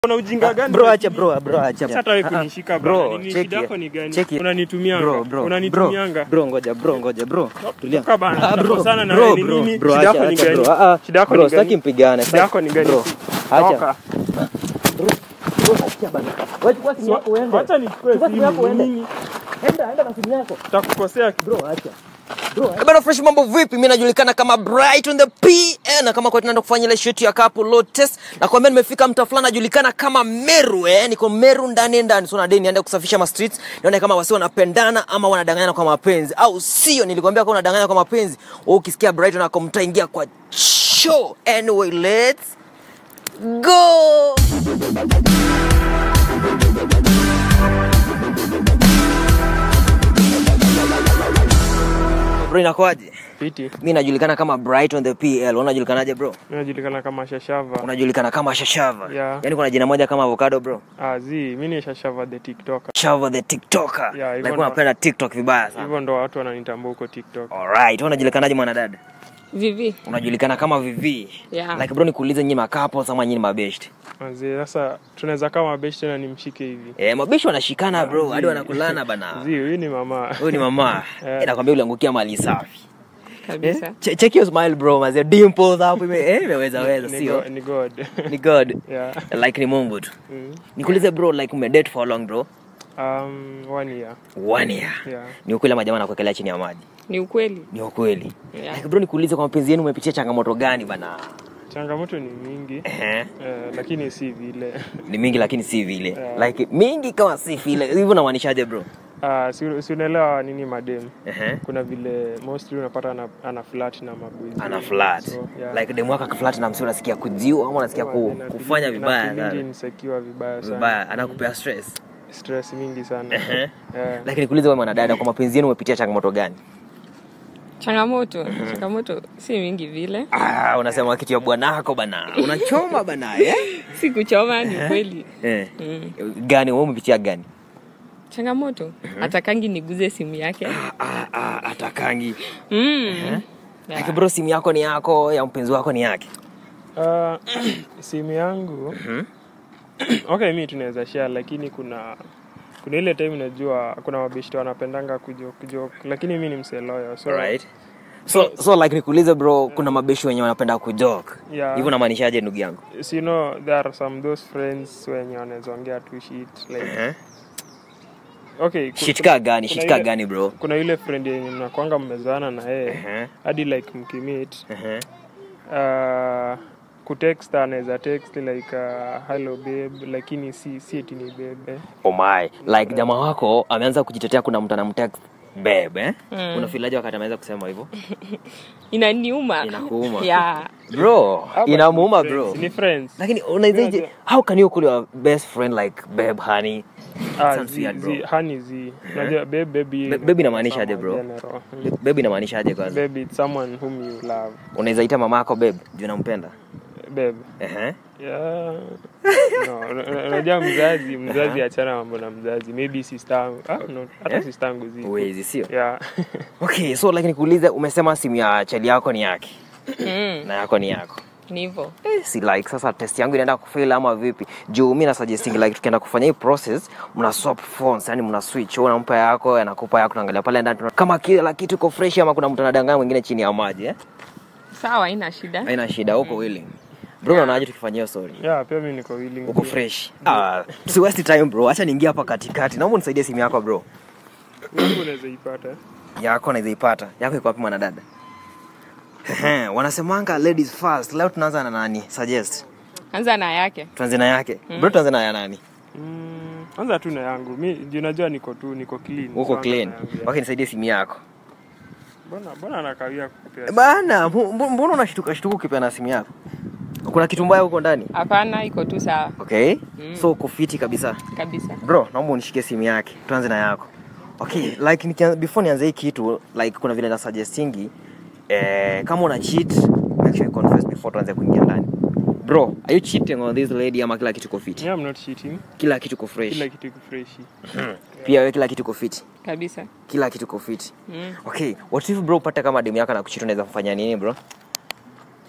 Una ujinga gani? Bro acha bro, bro acha. Sasa hata wewe Ah, ah. kunishika Bro, bana. Ni cheki. shida yako ni gani? Cheki. Unanitumianga. Bro, bro. Unanitumianga. Bro, bro, ngoja, bro, ngoja, bro. Tulia. Toka bana, Ah, bro, tunakosana na bro, wewe ni bro, nini? bro, Shida acha, yako ni acha, gani? bro. Ah, ah. Shida yako Bro, ni sitaki gani? mpigane. Shida yako ni gani? Bro, acha. Toka. Bro, acha bana. Wewe chukua simu yako uende. Wacha nichukue Chukua simu yako simu. uende. Nini? Enda, enda na simu yako. Takukosea Bro, acha. Bro, acha. Eh, Bana fresh mambo vipi? Mimi najulikana kama Bright on the PN na kama kwa tunaenda kufanya ile shoot ya couple load test na kwambia nimefika mtaa fulani najulikana kama Meru eh, niko Meru ndani ndani. So na deni niende kusafisha ma streets, nione kama wasi wanapendana ama wanadanganyana kwa mapenzi au sio. Nilikwambia kama unadanganya kwa mapenzi, wewe ukisikia Bright na mtaingia kwa show. Anyway, let's go. Bro, inakuaje? Piti. Mimi najulikana kama Bright on the PL. Unajulikanaje bro? Unajulikana kama Shashava. Unajulikana kama Shashava. Yeah. Yaani kuna jina moja kama avocado bro. Ah, zi, mimi ni Shashava the TikToker. Shava the TikToker. Yeah, hivyo like ndo- unapenda TikTok vibaya sana. Hivyo ndo watu wananitambua huko TikTok. Alright, wewe unajulikanaje mwanadada? Vivi. Unajulikana kama Vivi. Yeah. Like bro nikuulize nyinyi makapo ama nyinyi mabeshte? Zi, sasa tunaweza kama beshi tena nimshike hivi. Eh, mabeshte wanashikana bro, hadi wanakulana bana. Zi, huyu ni mama. Huyu ni mama. Eh. Eh, nakwambia uliangukia mali safi. Kabisa. Eh? Che- Check your smile bro, mazee dimples hapo ime eh imeweza weza Ni sio? go- Ni God. Ni God. Yeah. Like ni Mungu tu. Mm. Nikuulize bro, like umedate for how long bro? Um, one year. One year. Yeah. Ni ukweli ama jamaa anakuwekelea chini ya maji? Ni ukweli. Ni ukweli. Yeah. Like bro, nikuulize kwa mapenzi yenu umepitia changamoto gani bana? Changamoto ni mingi. Ehe. Eh, lakini si vile. Ni mingi lakini si vile. Yeah. Like mingi kama si vile. Hivyo unamaanishaje bro? Ah, si si unaelewa nini madem. Ehe. Kuna vile mostly unapata ana, ana flat na mabwizi. Ana flat. So, yeah. Like demu wako akiflat na msi unasikia kujiwa ama unasikia ku, Ina- kufanya ina- vibaya ina- sana. insecure vibaya sana. Vibaya, anakupea stress. Stress mingi sana. Ehe. Yeah. Lakini nikuulize wewe mwanadada, kwa mapenzi yenu umepitia changamoto gani? Changamoto. Changamoto si mingi vile. Ah, unasema kitu ya bwanako bana. Unachoma bana, eh? Si kuchoma ni kweli. Eh. Mm. Gani wewe umepitia gani? Changamoto. Atakangi niguze simu yake. Ah, ah, atakangi. Mm. Like bro, simu yako ni yako, ya mpenzi wako ni yake. Ah, simu yangu okay mi tunaweza share lakini kuna kuna ile time najua kuna mabeshte wanapendanga kujok kujok lakini mi ni mseloyo so Right. So, so like nikuulize bro, kuna mabeshi wenye wanapenda kujoke. Yeah. Hivyo unamaanishaje ndugu yangu? so, you know there are some those friends wenye wanaweza ongea tu shit like Eh? okay ku- Shit kaa gani? kuna Shit kaa ile- gani bro? kuna yule friend yenye mnakwanga mmezana na yeye Ehe. hadi like mkimit Ehe. uh, kutext anaweza text like uh, hello babe lakini si si eti ni babe eh. Oh my. Like jamaa wako ameanza kujitetea kuna mtu anamtext babe eh? Mm. Unafilaje wakati ameweza kusema hivyo? Inaniuma. Inakuuma. Yeah. Bro, How about inamuuma ni bro. friends? ni friends Lakini unaizaje? How can you call your best friend like babe honey? Ah, Sounds zi- weird, bro. zi- hani zi unajua babe baby Ba- baby inamaanisha aje, bro? general. Mm. Babe inamaanishaje kwanza? baby it's someone whom you love Unaweza ita mama yako babe, juu nampenda. babe Ehe. yeah no una- una- unajua mzazi mzazi achana mambo na mzazi maybe sister yangu ah, no hata Eh? sister yangu zi Uwezi sio? yeah Okay, so like nikuulize umesema simu ya chali yako ni yake Mm. na yako ni yako. Ni hivyo. Eh, si like sasa test yangu inaenda kufail ama vipi? Juu mimi na suggesting like tukienda kufanya hii process mna swap phones, yani mna switch, wewe unampa yako, anakupa yako, tunaangalia pale ndani tuna- kama kila kitu iko fresh ama kuna mtu anadanganya mwingine chini ya maji eh? Sawa, haina shida. Haina shida, uko willing. Bro, unaonaje tukifanyia hiyo story? yeah pia mimi niko willing Uko fresh. Ah, si waste time bro. Acha niingie hapa katikati. Naomba unisaidie simu yako bro. Wewe unaweza ipata Yako naweza ipata. Yako iko wapi mwanadada? Ehe, wanasemanga ladies first. Leo tunaanza na nani? Suggest. Anza na yake. Tuanze na yake. Bro, tuanze na ya nani? Mm, anza tu na yangu mi juu unajua niko tu niko clean Uko So anza clean. na yangu, yeah. Okay, nisaidie simu yako. mbona mbona anakawia kukupea Bana, mbu- mbu- mbona unashtuka shtuka ukipeana simu yako? Kuna kitu mbaya huko ndani? Hapana, iko tu sawa Okay. Mm. So uko fiti kabisa. kabisa. Bro, naomba unishikie simu yake. Tuanze na yako. Okay, like nikia, before nianze hii kitu, like kuna vile na suggestingi eh, kama una cheat, make sure you confess before tuanze kuingia ndani. Bro, are you cheating on this lady ama kila kitu ko fit? yeah, I'm not cheating Kila kitu ko fresh. kila kitu iko freshi Pia wewe kila kitu ko fit. Kabisa. Kila kitu ko fit. Mm. Okay, what if bro upate kama demu yako anakucheat unaweza kufanya nini bro?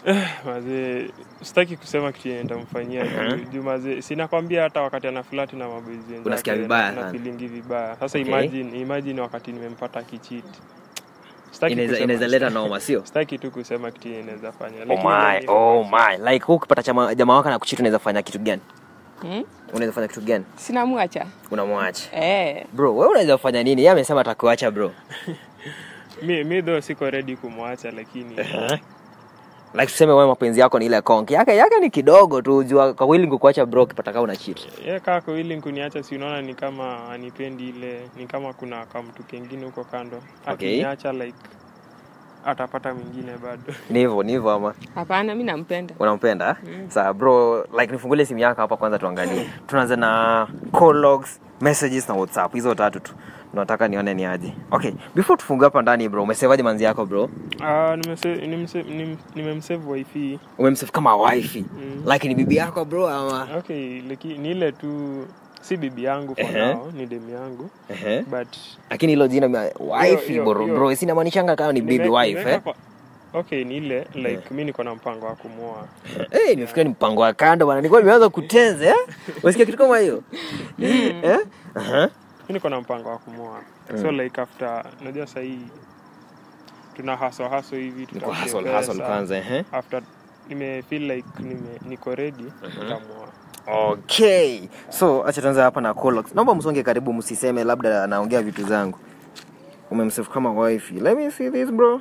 mazee sitaki kusema kitu yenye nitamfanyia juu- juu mazee sinakwambia hata wakati ana flati na maboys wenzake, Unasikia vibaya na- na sana. feelingi vibaya sasa Okay. imagine, imagine wakati nimempata kichit Sitaki inaweza kusema- inaweza leta noma sio sitaki tu kusema kitu yenye inaweza fanya oh lakini my ni- oh my like huu ukipata chama- jamaa wako na kuchiti unaweza fanya kitu gani Hmm? unaweza fanya kitu gani sinamwacha unamwacha eh. bro wewe unaweza kufanya nini yeye amesema atakuacha bro mi, mi though siko ready kumwacha lakini like tuseme wewe mapenzi yako ni ile konki yake yake ni kidogo tu jua kwa willing kukuacha bro ukipata kama una cheat ye kako ili kuniacha si unaona ni kama anipendi ile ni kama kuna kamtu kengine huko kando Okay. akiniacha like atapata mwingine bado ni hivyo ni hivyo ama hapana mi nampenda unampenda mm. saa bro like nifungulie simu yako hapa kwanza tuangalie tunaanza na call logs messages na whatsapp hizo tatu tu nataka nione ni aje okay before tufungue hapa ndani bro umesevaje manzi yako bro Ah, nimese- nimse- nim- nimemsave wifi umemsave kama wifi Mm. like ni bibi yako bro ama okay laki, ni ile tu si bibi yangu for Ehe. now ni demu yangu Ehe. but lakini hilo jina mia- wifi Yo, yo, bro yo. bro sinamaanishanga kama ni baby nime- wife nimeweka eh kwa- okay ni ile like mi niko na mpango wa kumwoa Eh, nimefikiria ni mpango wa kando bana nilikuwa nimeanza kutenza eh unasikia kitu kama hiyo eh Aha. mi niko na mpango wa kumwoa so like after najua sahii tuna haso haso hivi Niko tutafute hustle hustle pesa. kwanza eh after nime feel like nime, niko ready tutamwoa okay so acha tuanze hapa na Colox. naomba msonge karibu msiseme labda naongea vitu zangu umemsave kama wifi let me see this bro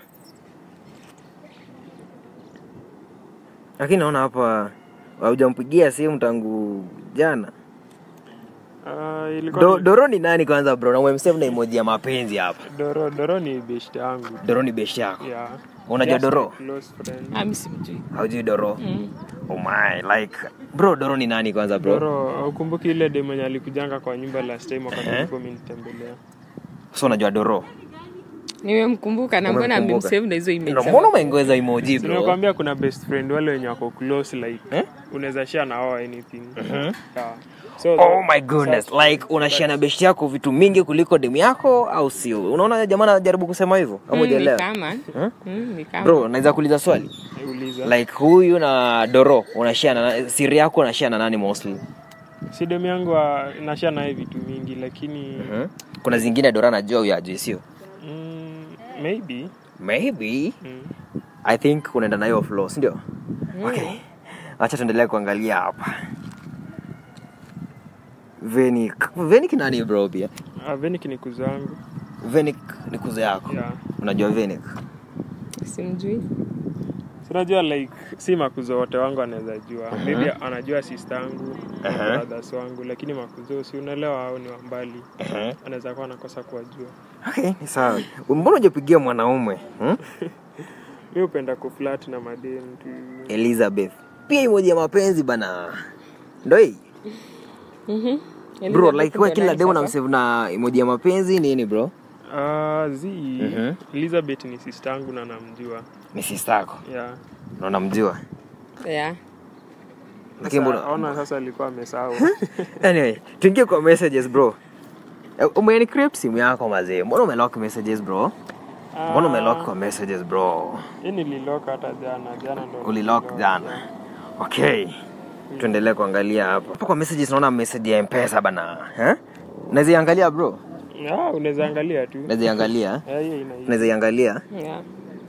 lakini naona hapa haujampigia simu tangu jana Ah, ilikuwa Do, ni- doro ni nani kwanza bro na umemsave na emoji ya mapenzi hapa doro doro ni best yangu doro ni beshi yako yeah. unajua Just doro my close friend. ami simjui haujui doro mm. oh my like bro doro ni nani kwanza bro doro ukumbuki ile dem mwenye alikujanga kwa nyumba last time wakati Ehe. ulikuwa umenitembelea so unajua doro nimemkumbuka na mbona Umemkumbuka? amemsave na hizo Ndio, image mbona umeongeza emoji bro nimekwambia kuna best friend wale wenye wako close like Eh? unaweza share na wao anything yeah. so oh my goodness like unashare na besti yako vitu mingi kuliko demu yako au sio unaona jamaa anajaribu kusema hivyo ama Mm, ni hujaelewa kama Hmm? Mm, ni kama bro naweza kuuliza swali uliza like huyu na doro unashare na siri yako unashare na nani mostly si dem yangu wa- nashare naye vitu mingi lakini hmm? kuna zingine doro anajua huyu ajui sio mm, maybe maybe mm. i think unaenda na hiyo flow si ndio okay acha tuendelee kuangalia hapa venik venik nani bro pia Ah, Venik ni kuzo wangu venik ni kuzo yako yeah. unajua venik simjui sinajua like si makuzo wote wangu anaweza jua maybe anajua sister yangu Aha. brothers wangu lakini makuzo si unaelewa au ni wa mbali anaweza kuwa anakosa kuwajua okay ni sawa mbona ujapigia mwanaume hmm? mi hupenda kuflat na madem tu elizabeth pia imoji ya mapenzi bana ndo hii Mhm. bro Elizabeth like we ndo kila nani demu sasa? namsave na imoji ya mapenzi nini bro Ah, zi Mhm. elizabeth ni sister yangu na namjua ni sistako yeah. na namjua yeah. lakini Sasa, mbona ona sasa alikuwa amesahau anyway tuingie kwa messages bro Eh, umenicrypt simu yako mazee mbona umelock messages bro mbona umelock kwa messages bro hii nililock hata jana jana ndo ulilock nililock. jana okay tuendelee kuangalia hapa hapa kwa messages naona message ya mpesa bana eh? naweza iangalia bro Ah, unaweza angalia tu naweza iangalia Eh, hiyo ina naweza iangalia Yeah.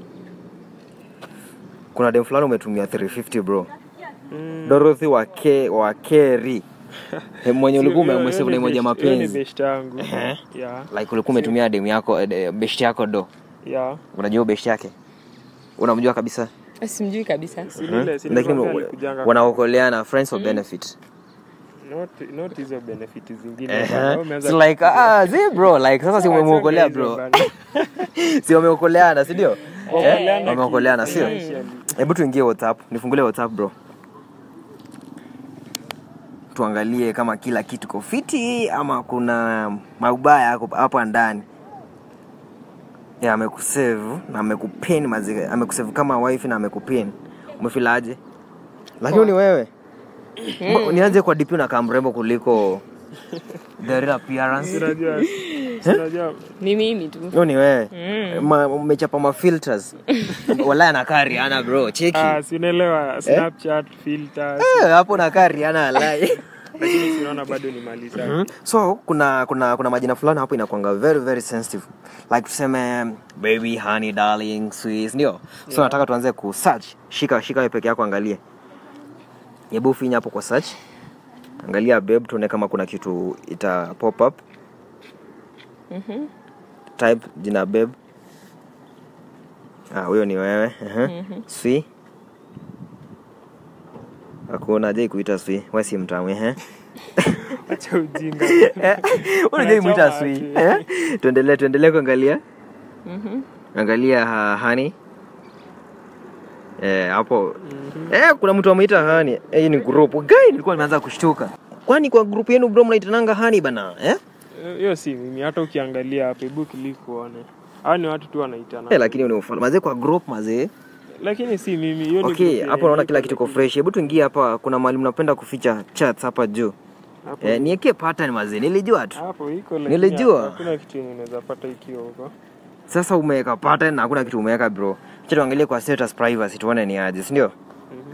kuna dem fulani umetumia 350 bro Mm. dorothy wa ke wa keri Eh, mwenye ulikuwa Hiyo- umemsave hiyo na ni moja best- hiyo ni mapenzi best yangu Ehe. yeah like ulikuwa umetumia demu yako eh, best yako do yeah unajua best yake unamjua kabisa simjui kabisa si lile si lakini nilikwambia alikujanga wanaokoleana friends for benefit not not hizo benefit zingine Ehe. bana. Wewe umeanza It's like ah zi bro like sasa si Achana umemuokolea hizo bro bana. si wameokoleana si ndio Wameokoleana Eh, wameokoleana sio financially. hebu tuingie whatsapp nifungulie whatsapp bro tuangalie kama kila kitu ko fiti ama kuna maubaya yako hapa ndani ya amekusave na amekupin mazi amekusave kama wife na amekupin umefilaje lakini ni wewe Mbo- nianze kwa dp na kamrembo kuliko the real appearance unajua Si unajua ni mimi tu Hiyo ni wewe. Ma- Umechapa ma filters. Wala na kari ana bro, cheki. ah, si unaelewa Snapchat filters Eh, hapo na kari ana alai. lakini sinaona bado ni mali safi. Mhm. so kuna kuna kuna majina fulani hapo inakwanga very very sensitive like tuseme baby honey darling sweet ndio so nataka tuanze ku search shika shika wewe peke yako angalie hebu finya hapo kwa search angalia babe tuone kama kuna kitu ita pop up type jina babe ah huyo ni wewe uh-huh. sweet hakuna je kuita sweet wewe si mtamu eh acha ujinga unajai mwita Unachoma swi ati. eh? tuendelee tuendelee kuangalia angalia ha, hani eh, hapo eh, kuna mtu ameita hani eh, hii ni group gai nilikuwa nimeanza kushtuka kwani kwa group yenu bro mnaitananga hani bana eh? hiyo si mimi hata ukiangalia hapo hebu click uone hao ni watu tu wanaitana Eh, lakini ni ufala mazee kwa group mazee lakini si mimi hiyo ni okay group hapo naona yenye kila iko, kitu ko lakini- fresh hebu tuingie hapa kuna mahali mnapenda kuficha chats hapa juu hapo eh, niekie pattern mazee nilijua tu hapo iko lakini Nilijua. hakuna kitu yenye unaweza pata ikiwa huko sasa umeweka pattern na hakuna kitu umeweka bro cha tuangalie kwa status privacy tuone ni aje si ndio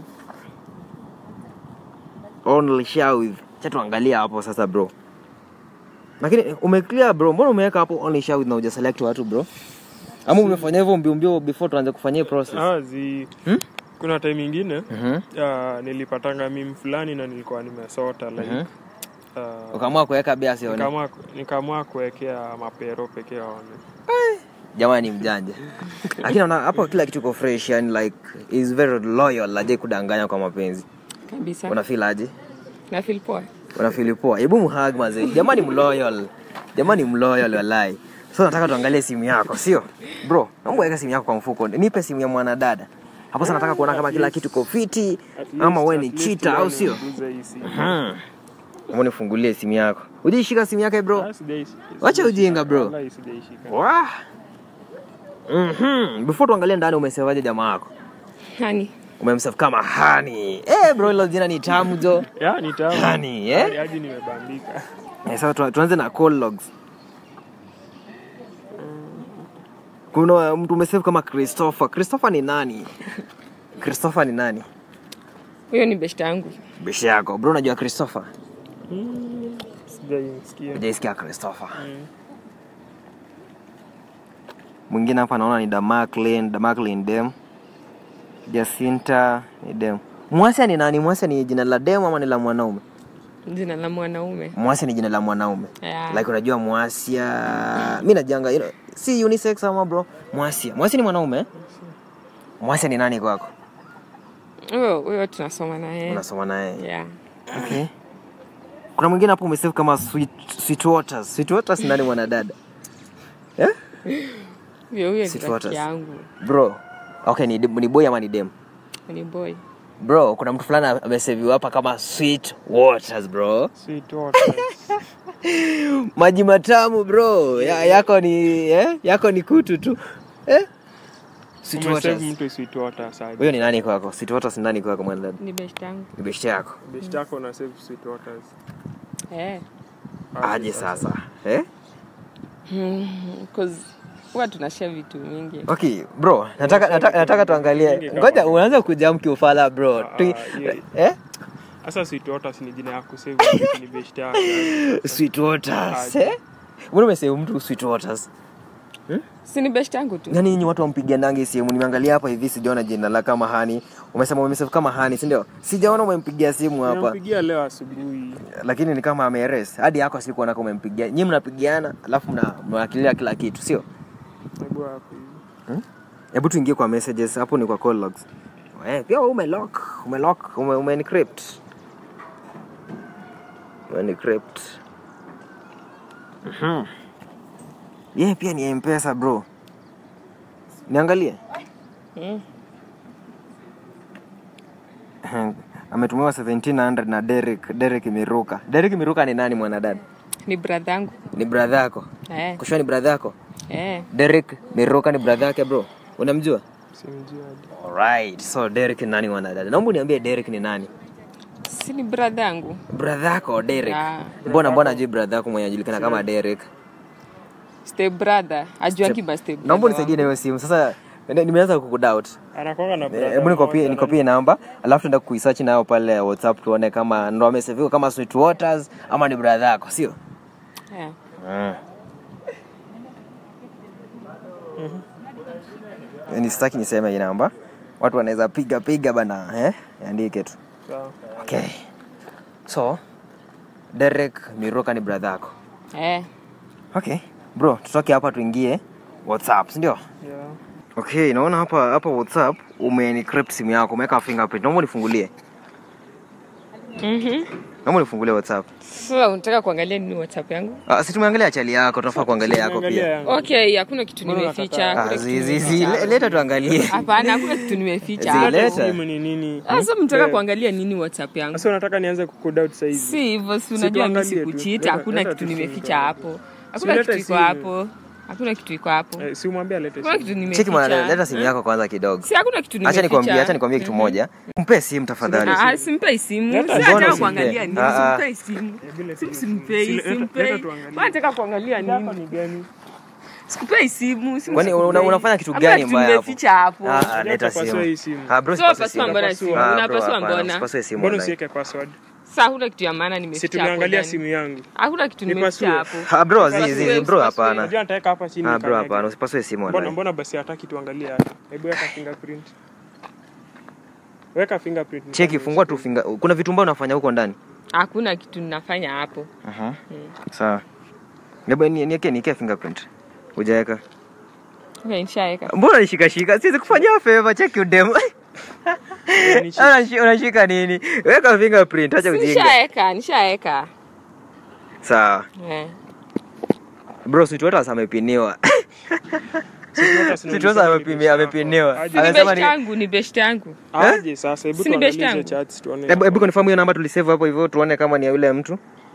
only share with cha tuangalie hapo sasa bro lakini umeclear bro mbona umeweka hapo only share with na uja select watu bro ama umefanya hivyo mbio mbio before tuanze kufanya hii process ah zi Hmm? kuna time ingine Mhm. ah, nilipatanga mimi fulani na nilikuwa nimesota like Mhm. ah, ukaamua kuweka bia sione nikaamua nikaamua kuwekea mapero pekee waone jamani mjanja lakini naona hapo kila kitu ko fresh yani like is very loyal aje kudanganya kwa mapenzi kabisa unafeel aje na feel poa unafili poa hebu mhag mazee jamani mloyal jamani mloyal walai so nataka tuangalie simu yako sio bro naomba weka simu yako kwa mfuko nipe simu ya mwanadada hapo sasa nataka kuona kama kila kitu kofiti At ama least- we ni at least chita au uone sio niguze hii simu. ama nifungulie simu yako ujaishika simu yake bro Ah, sijaishika. Wacha ujinga, bro. Wallahi sijaishika. Wah. Mhm. before tuangalie ndani umesevaje jamaa yako hani umemsave kama hani eh bro hilo jina ni tamu jo Ya, ni tamu. Honey, eh? Hadi- hadi nimebambika Eh, sasa tu- tuanze na call logs kuna mtu umesave kama christopher christopher ni nani christopher ni nani huyo ni beshta yangu bishi yako bro unajua christopher sijaisikia ujaisikia christopher mwingine hapa naona ni damaklin damaklin dem jacinta ni dem mwasia ni nani mwasia ni jina la dem ama ni la mwanaume jina la mwanaume mwasia ni jina la mwanaume Yeah. like unajua mwasia mi najanga you know, si unisex ama bro mwasia mwasia ni mwanaume eh? mwasia ni nani kwako huyo huyo tunasoma naye unasoma naye yeah. okay. kuna mwingine hapo umesave kama sweet, sweet waters sweet waters ni nani mwanadada eh? huyo huyo ni Sweet rafiki waters. yangu bro okay ni, ni boy ama ni dem ni boy bro kuna mtu fulani ameseviwa hapa kama sweet waters bro Sweet waters. maji matamu bro ya, yako ni eh? yako ni kutu tu eh? sweet Umesave waters mtu sweet waters aje. huyo ni nani kwako sweet waters ni nani kwako mwanadada ni beshta yangu ni beshte yako Best yako na save sweet waters eh. aje sasa eh? cause huwa tunashare vitu mingi okay bro nataka, nataka, nataka tuangalie ngoja unaanza kujam kiufala bro Ah, tu, hiyo- eh? sasa sweet waters ni jina ya kusave ni best yako sweet waters Aje. eh? mbona umesema mtu sweet waters si ni beshta yangu tu yani nyinyi watu wampigianange simu nimeangalia hapa hivi sijaona jina la kama hani umesema umesema kama hani si ndio sijaona umempigia simu hapa nimempigia leo asubuhi lakini ni kama ameres hadi yako sikuona kama umempigia nyinyi mnapigiana alafu mna mnawakilia kila kitu sio hebu hapo hivi hebu tuingie kwa messages hapo ni kwa call logs eh, pia wewe umelock umelock ume, ume encrypt ume encrypt mhm yeye pia ni mpesa bro niangalie Mm. ametumiwa 1700 na Derek Derek Miruka Derek Miruka ni nani mwanadada ni brother yangu ni brother yako eh. kushua ni brother yako eh. Derek Miruka ni brother yake bro unamjua simjui hadi Alright, so Derek ni nani mwanadada? Naomba uniambie Derek ni nani? si ni brother yangu Brother yako Derek. Yeah. Mbona mbona jui brother yako mwenye anajulikana kama Derek? step brother ajuangi ma step naomba brother unisaidie na hiyo simu sasa ni- nimeanza kukudoubt anakwanga na Eh, brother hebu nikopie mmoja nikopie namba alafu tuenda kuisearch nayo pale whatsapp tuone kama ndo ameseviwa kama sweet waters ama ni brother yako sio Yeah. ni sitaki niseme hii namba watu wanaweza piga piga bana eh? andike tu Sawa. okay so derek miroka ni brother yako Eh. okay bro tutoke hapa tuingie whatsapp sindio Yeah. okay naona hapa hapa whatsapp umenicrypt simu yako umeweka fingerprint naomba unifungulie Mhm. naomba unifungulie whatsapp Sasa unataka kuangalia nini WhatsApp yangu? ah, si tumeangalia chali yako tunafaa kuangalia yako Angalia pia yangu. Okay, hakuna kitu Mbona nimeficha. ah, hakuna kitu zi, zi, zi, nimeficha. le- leta tuangalie Hapana, hakuna kitu nimeficha. Zi, hapo. leta. simu ni nini Sasa mtaka Eh, kuangalia nini WhatsApp yangu? sasa unataka nianze kukudout sasa hivi Si hivyo, si unajua mimi tuangalie tu. sikuchita, Leta- hakuna leta kitu tu simu nimeficha kwanza. hapo. Hakuna leta kitu iko simu. hapo. Hakuna kitu iko hapo. Eh, si umwambie alete Hakuna simu. kitu cheki mwana nimeficha. leta simu yako kwanza kidogo Si hakuna kitu acha nimeficha. nikwambie acha nikwambie kitu moja mpe simu tafadhali Ah, simpei simu. Leta Si simu. nataka Mbona kuangalia usimpe? nini? Ah, ah. Simpei simu. Bila Simu simu. simpei, Si- leta- simpei. leta tuangalie. Wewe unataka kuangalia Yako nini? ni gani Sikupei simu. simu kwani una, sikupei. unafanya kitu Hakuna gani kitu mbaya hapo nimeficha hapo. Ah, ah, leta utapasua hii simu simu. ah bro So usipasue pasua simu. mbona simu? Ah, bro, Unapasua hapana, mbona? usipasue simu mbona online. usiweke password Sasa hakuna kitu ya maana si nimeficha hapo. tumeangalia ndani. simu yangu Hakuna kitu Nipasue. nimeficha hapo. Ah, bro Usipasue, zizi zizi bro usipasue. hapana unajua nitaweka hapa chini ah bro nikanyage. hapana usipasue simu mbona online mbona basi hataki tuangalie hapa hebu weka fingerprint weka fingerprint cheki fungua tu finger kuna vitu mbao unafanya huko ndani Hakuna kitu ninafanya hapo. Aha. sawa hebu ni- niweke niweke fingerprint hujaweka Okay, nishaweka. mbona nishikashika siwezi kufanyia favor cheki udem Unanichi- Unashi- unashika nini weka fingerprint acha Si ujinga Nishaweka, nishaweka. sawa Eh. bro sweetwaters amepiniwa Sijui sweetwaters hata amepimia amepiniwa Aje. Ni amesema best ni yangu, ni best yangu. aje sasa hebu Si ni best tuangalie yangu? chats tuone hebu hebu confirm hiyo namba tulisave hapo hivyo tuone kama ni ya yule mtu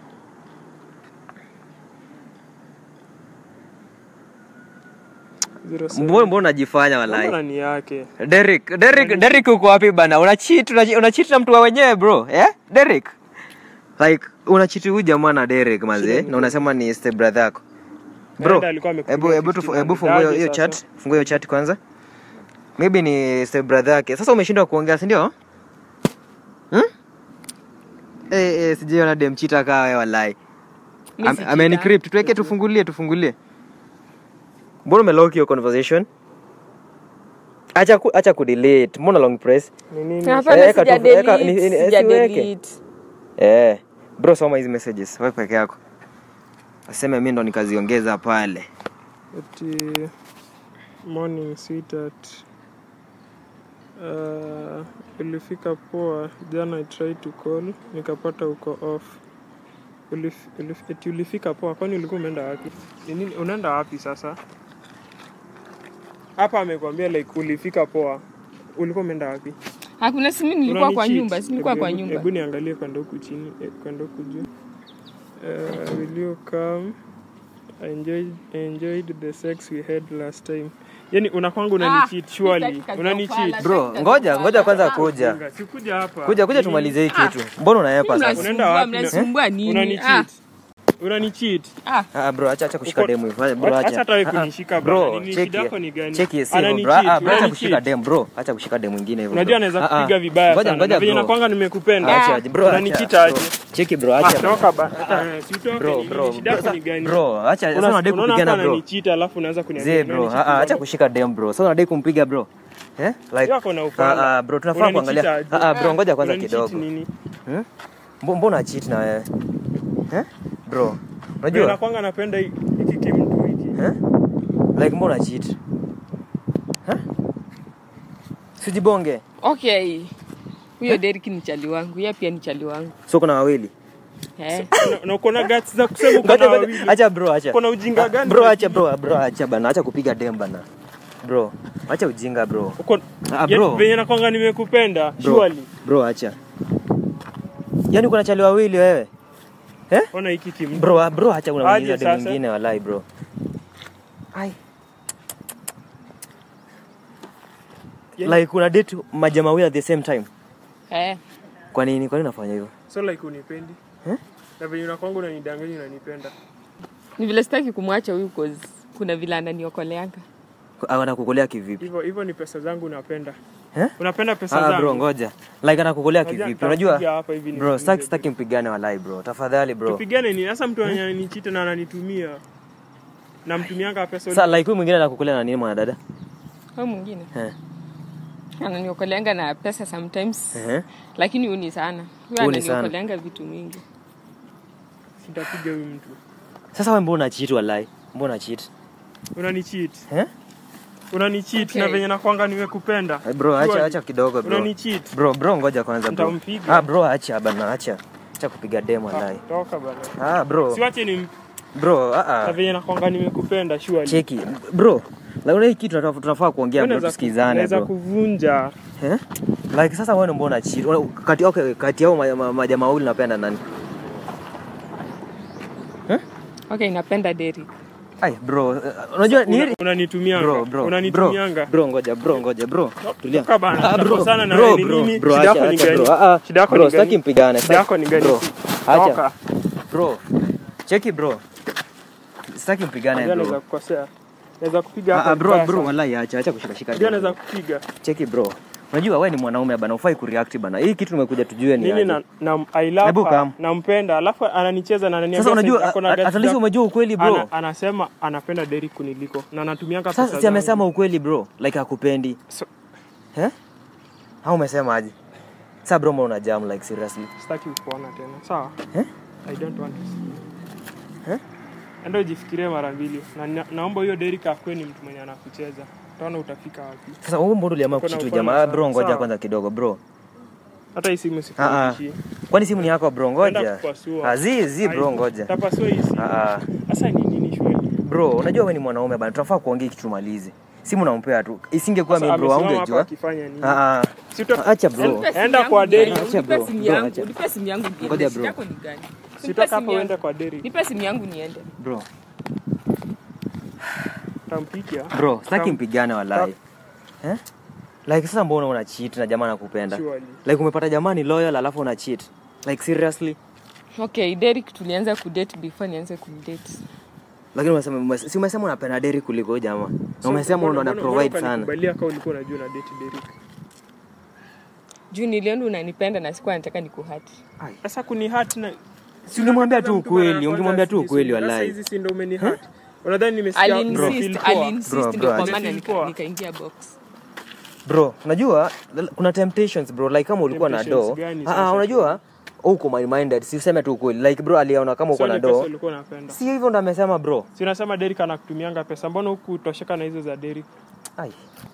Zero seven. mbona mbona unajifanya Mbona walai ni yake Derek Derek Derek uko wapi bana una cheat una, una cheat na mtu wa wenyewe bro eh Derek like una cheat huyu jamaa na Derek mazee na unasema ni step brother yako bro Dada alikuwa amekupigia hebu hebu tu- 50 hebu fungua hiyo- aje hiyo sasa? chat fungua hiyo chat kwanza maybe ni step brother yake sasa umeshindwa kuongea si ndio hmm? eh eh sijiona dem cheater kaa wewe walai Mi Am- si amenicrypt tuweke tufungulie tufungulie mbona umelock hiyo conversation acha ku, acha kudelete mbona long press ni nini cheater. Hapana, Eka tu- sija eka- ni- delete, ni- sija siweke. delete. eh bro soma hizi messages wewe peke yako aseme mimi ndo nikaziongeza pale ati morning sweetheart uh, ulifika poa jana i tried to call nikapata uko off Ulif, ulif, eti ulifika poa kwani ulikuwa umeenda wapi Ni nini unaenda wapi sasa hapa amekwambia like ulifika poa ulikuwa umeenda wapi Hakuna simu nilikuwa kwa Unani-cheat. nyumba, si nilikuwa Hebu- kwa hebu- nyumba. Hebu niangalie kwenda huku chini, eh, kwenda huku juu. Uh, will you come? I enjoyed, I enjoyed the sex we had last time. Yani unakwanga unani-cheat surely. sitaki kazi ya Unani-cheat. ufala. bro ngoja ngoja kwanza kuja Jinga, si kuja hapa. kuja kuja Nini? tumalize hii kitu mbona unaepa sasa Unaenda Mnasumbua, wapi? mnasumbua nini? Ah, Unani-cheat. Unani-cheat. ah. ah bro acha acha kushika Uko- demu hivyo bro Acha acha hata wewe Ah, ah. kunishika bro bana. Nini cheki shida yako ni gani? cheki hivyo bro Anani-cheat, ah ah, bro acha unani-cheat. kushika demu bro acha kushika demu mwingine hivyo Unajua bro. anaweza Ah, ah. kupiga vibaya ngoja sana. ngoja Na venye bro nakwanga nimekupenda. acha aje, bro acha Unani-cheat aje. bro. cheki bro Ah, acha toka ba. Eh, si utoke, bro nini bro shida yako ni gani? bro acha sasa Una- unadai unaona kupigana hapa bro ananicheat alafu unaanza kuniambia Zee bro, unanicheat ah, ah, acha bado. kushika dem bro. Sasa unadai kumpiga bro. Eh? Like Yako na ufala. ah, ah, bro tunafaa Unanicheat kuangalia. aje? Ah, ah, bro ngoja kwanza Unanicheat kidogo. nini? Hmm? Mbo- Mbona cheat na wewe? Eh? Bro. Unajua Unajua? nakwanga napenda hi- hiki kimtu hiki. Eh? Like mbona cheat? Eh? Sijibonge. Okay. Huyo Derek ni chali wangu, yeye pia ni chali wangu. So kuna wawili. Eh. Na- Na uko na guts za kusema uko Ngoja na ngoja. wawili. Acha bro, acha. Uko na ujinga gani? Bro, acha bro, bro, acha bana. Acha kupiga dem bana. Bro, acha ujinga bro. Uko Ah, Ya- bro. venye nakwanga nimekupenda Bro. surely. Bro, acha. Yaani kuna chali wawili wewe. Ona hiki kimtu. bro ah, bro acha Aje unamuuliza dem sasa? mwingine walai bro ai Yaani- like una date majamaa wawili at the same time Eh. kwa nini kwa nini unafanya hivyo So like unipendi. Eh? Na venye unakwanga unanidanganya unanipenda. Ni vile sitaki kumwacha huyu cause kuna vile ananiokoleanga anakukolea kivipi hivyo hivyo ni pesa zangu unapenda Eh? unapenda pesa Ah, zangu bro ngoja like anakukolea Unajua kivipi nitakupiga unajua hapa hivi bro nikuulize staki tu. staki mpigane walai bro tafadhali bro tupigane nini sasa mtu ananichita na ananitumia namtumianga pesa sasa like huyu mwingine anakukolea na nini mwanadada au mwingine Eh. ananiokoleanga na pesa sometimes Ehe. lakini uni sana huyo Huni sana. ananiokoleanga vitu mingi sitapiga huyu mtu sasa wewe mbona cheat walai mbona cheat unanicheat eh unanicheat Okay. na venye nakwanga nimekupenda Eh, bro acha Surely. acha kidogo bro unanicheat bro bro ngoja kwanza bro Nitampiga. ah bro acha bana acha acha kupiga demo walai Ah, toka bana ah bro siwache ni bro ah na ah venye nakwanga nimekupenda surely cheki bro like hii kitu tunafaa- tunafaa kuongea Wewe bro unaweza ku- tusikizane unaweza bro kuvunja eh like sasa wewe mbona cheat Una- kati okay kati yao ma- ma- majamaa wawili napenda nani okay napenda Derrick ai bro eh, unajua ni Una- unanitumianga bro bro bro unanitumianga bro ngoja bro ngoja bro tulia Toka bana, Ah, bro tutakosana na bro wewe, ni bro nini? bro Shida acha yako ni acha gani? bro ah ah Shida yako bro ni gani? sitaki mpigane Shida yako ni gani? bro acha Toka. bro cheki bro sitaki mpigane Ndio bro naweza kukosea naweza kupiga ah hapa ah, bro vibaya bro sana. wallahi acha acha kushika shika ndio demo. naweza kupiga cheki bro unajua wewe ni mwanaume bana ufai kureact bana hii kitu tumekuja tujue ni mimi aje na, na I love Hebu her, come. nampenda alafu ananicheza na ananiambia sasa unajua sasa ako na at gati least za- umejua ukweli bro ana, anasema anapenda Derrick kuniliko na anatumianga pesa sasa si zangu. amesema ukweli bro like hakupendi So- eh au umesema aje sasa bro mbona una jam like seriously sitaki kuona tena sawa Eh? I don't want to see. Eh? enda ujifikirie mara mbili na, na, naomba huyo Derrick akuwe ni mtu mwenye anakucheza utaona utafika wapi sasa wewe mbona uliamua Uko na kuchitu ufalme jamaa sana. bro ngoja Sawa. kwanza kidogo bro hata hii simu Ah, ah. sikuishi kwani simu ni yako bro ngoja Enda kupasua. azi zi bro ngoja tapasua hii simu Ah, ah. sasa ni nini shweli bro unajua wewe ni mwanaume bana tunafaa kuongea kitu tumalize simu nampea tu isingekuwa Sasa mimi bro amesimama hapa haungejua akifanya nini ah ah Si uta- acha bro Unipe simu Enda yangu kwa niende. Derrick. Acha Unipe bro, simu bro, yangu, acha. unipe simu yangu niende. Ngoja Shida bro. yako ni gani? si Nipe utaka simu hapo yangu. uende kwa Derrick Nipe simu yangu niende. bro tampikia bro sitaki Tam- mpigane walai eh like sasa mbona una cheat na jamaa anakupenda Surely. like umepata jamaa ni loyal alafu una cheat like seriously Okay, Derrick tulianza kudate before nianze kumdate. lakini umesema umes- si umesema unapenda deri kuliko huyu jamaa na So, umesema mbona- ndo ana mbona- provide mbona sana ukanikubalia kama ulikuwa unajua na date Derrick Juu niliona unanipenda na sikuwa nataka nikuhati. sasa kuni hurt na si ungemwambia tu Mtu mara ya ukweli kwanza ungemwambia tu sisi- ukweli sasa walai hizi si ndo umeni hurt unadhani nimesikia nimefeel Aliinsist, poa? aliinsist Bro, ndio bro, kwa acha. maana Feel nika- poa. nikaingia box. bro unajua l- kuna temptations bro like kama ulikuwa na Temptations do gani ah sasa? ah, unajua uko my minded si useme tu ukweli like bro aliona kama uko Sio na ni pesa do ulikuwa unapenda si hivyo ndo amesema bro si unasema Derrick anakutumianga pesa mbona huku utosheka na hizo za Derrick ai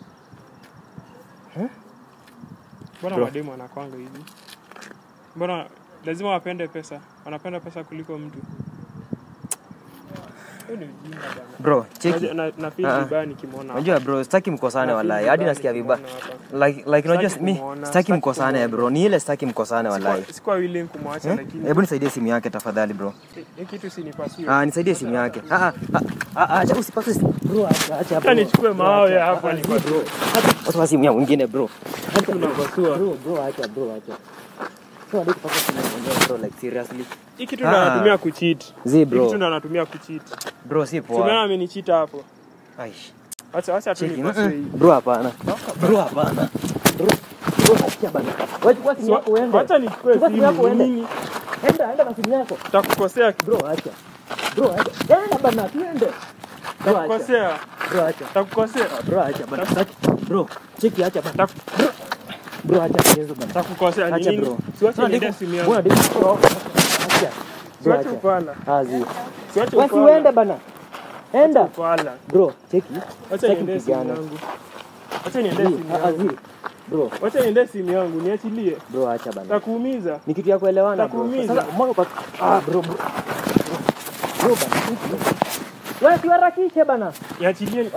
mbona Bro. mademu anakwanga hivi mbona lazima wapende pesa wanapenda pesa kuliko mtu Hiyo ni ujinga bana. bro cheki Na- na- na feel Ah, ah. vibaya nikimwona hapa. unajua bro sitaki mkosane Na walai feel hadi vibaya nasikia vibaya nikimwona hapa. like like unajua Sitaki mi kumuona, sitaki sitaki mkosane kumuona. bro ni ile sitaki mkosane walai Sikuwa- sikuwa willing kumwacha Eh? lakini hebu nisaidie simu yake tafadhali bro hii kitu sinipasue ah nisaidie simu yake ah ah ah, ah acha usipase simu bro acha acha hata bro. nichukue mawe hapa ni bro Acha simu ya mwingine bro tunapasua bro bro acha bro acha so hadi kupata simu ya mwingine bro like seriously hii kitu Ah. ndo anatumia kucheat zi hii bro kitu ndo anatumia kucheat bro si Tumeona poa amenichita hapo aish acha acha tu cheki nipasue hii mm, bro hapana bro hapana bro bro acha bana wewe chukua simu yako uende acha nichukue Chukua simu yako simu uende. nini enda enda na simu yako takukosea bro acha bro acha enda bana tuende bro acha takukosea bro acha takukosea bro acha bana Acha. bro cheki acha bana Tak- bro bro acha mchezo bana takukosea ni acha nini bro siwache Mbona niende diko- simu yangu mbona diko- bro, acha bro siwache acha upala azi siwache wasi uende upala bana enda upala bro cheki acha Sitaki niende simu kupigana. yangu acha niende Zi, simu ah, ah, yangu zi. bro acha niende simu yangu niachilie bro acha bana takuumiza ni kitu ya kuelewana bro Takuumiza. sasa mbona kwa ah bro bro bro bana cheki. wewe siharakishe bana niachilie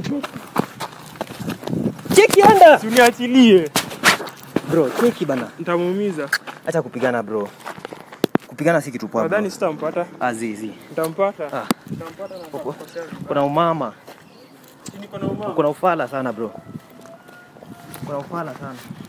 cheki enda si uniachilie bro cheki bana nitamuumiza acha kupigana bro kupigana si kitu poa bro nadhani sitampata azizi nitampata Ah. nitampata na nitakukosea. kuna umama Niko na umama kuna ufala sana bro kuna ufala sana